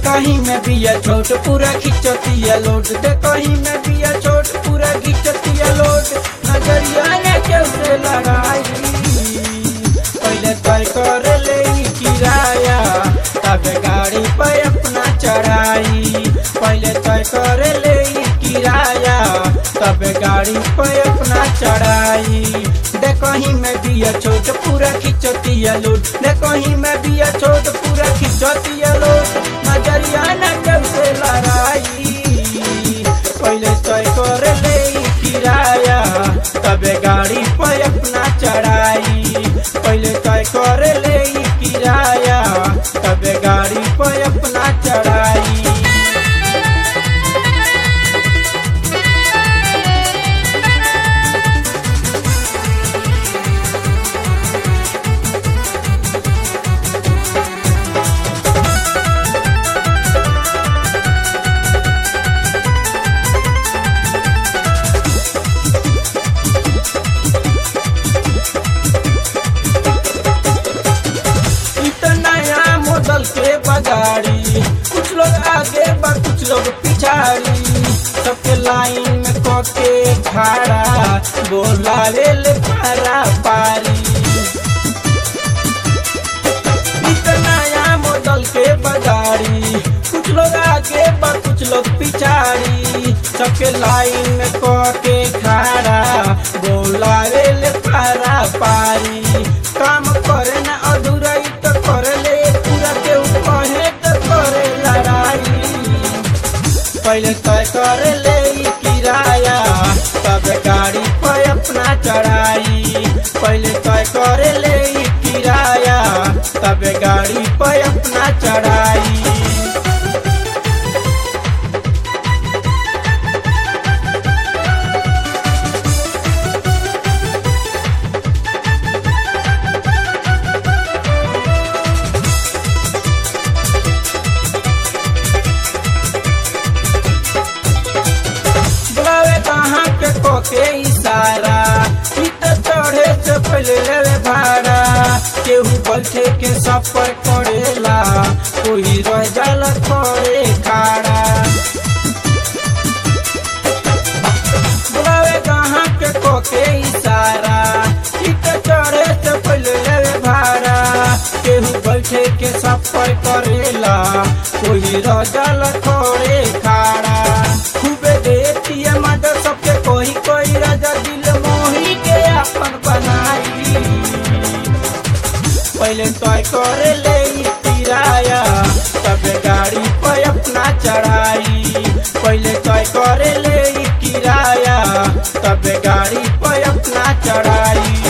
कहीं में बिया छोट पूरा खिंचतिया लोट दे कहीं में बिया छोट पूरा खिंचतिया लोट नजरिया ने कैसे लड़ाई पहले तय कर ले ई किराया तब गाड़ी पे अपना चढ़ाई पहले तय कर ले ई किराया तब गाड़ी पे अपना चढ़ाई दे कहीं में बिया छोट पूरा खिंचतिया लोट दे कहीं में बिया छोट पूरा खिंचतिया लोट नजरिया न कैसे लड़ाई पहले तय कर ले ई किराया तब गाड़ी पे अपना चढ़ाई पहले तय कर ले ई किराया तब गाड़ी पे अपना चढ़ाई इतना नया मॉडल के बगाड़ी कुछ लोग आगे बा कुछ लोग पिछाड़ी सबके लाइन में कके खड़ा बोला ले ले पारा पारी इतना नया मॉडल के बगाड़ी कुछ लोग आगे बा कुछ लोग पिछाड़ी सबके लाइन में कके खड़ा बोला ले ले पारा पारी काम करे ना अधूरा ई तो करे ले पूरा के कहे तो करे लड़ाई पहले तय करे ले ई किराया तब गाड़ी पे अपना चढ़ाई पहले तय करे ले ई किराया तब गाड़ी पे अपना चढ़ाई बुलावे कहाँ के कोके इशारा ई तो चढ़े से पहले लेवे भाड़ा केहू बैठे के सफर करेला कोई रह जाला करे खाड़ा बुलावे कहाँ के कोके इशारा ई तो चढ़े से पहले लेवे भाड़ा केहू बैठे के सफर करेला कोई रह जाला करे खाड़ा खूबे देती है मदद सबके कोई कोई राजा दिल मोही के अपन बनाई पहले तय करे ले ई किराया तब गाड़ी पे अपना चढ़ाई पहले तय करे ले ई किराया तब गाड़ी पे अपना चढ़ाई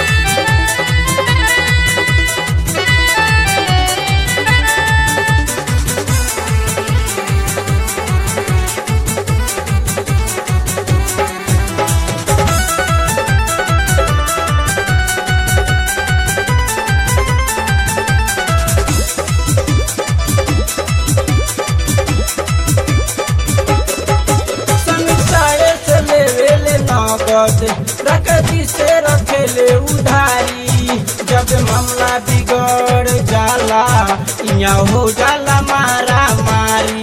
समीक्षाए से लेवे ले नगद प्रकृति से रखे ले उधारी जब मामला बिगड़ जाला यहाँ हो जाला मारा मारी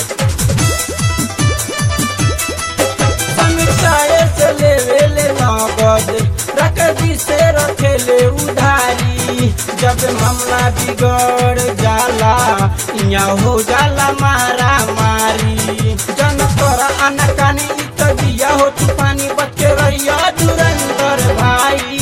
समीक्षाए से लेवे ले नगद प्रकृति से रखे ले उधारी जब मामला बिगड़ जाला यहाँ हो जाला मारा मारी जन तोरा अनकानी इ तो दिया हो तू पानी बच के रहिया धुरंधर भाई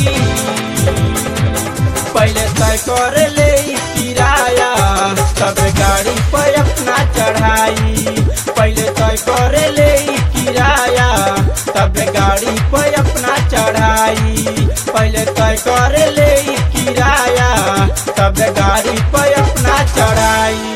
पहले तय कर ले ई किराया तब गाड़ी पे अपना चढ़ाई पहले तय कर ले ई किराया तब गाड़ी पे अपना चढ़ाई पहले तय कर ले ई किराया तब गाड़ी पे अपना चढ़ाई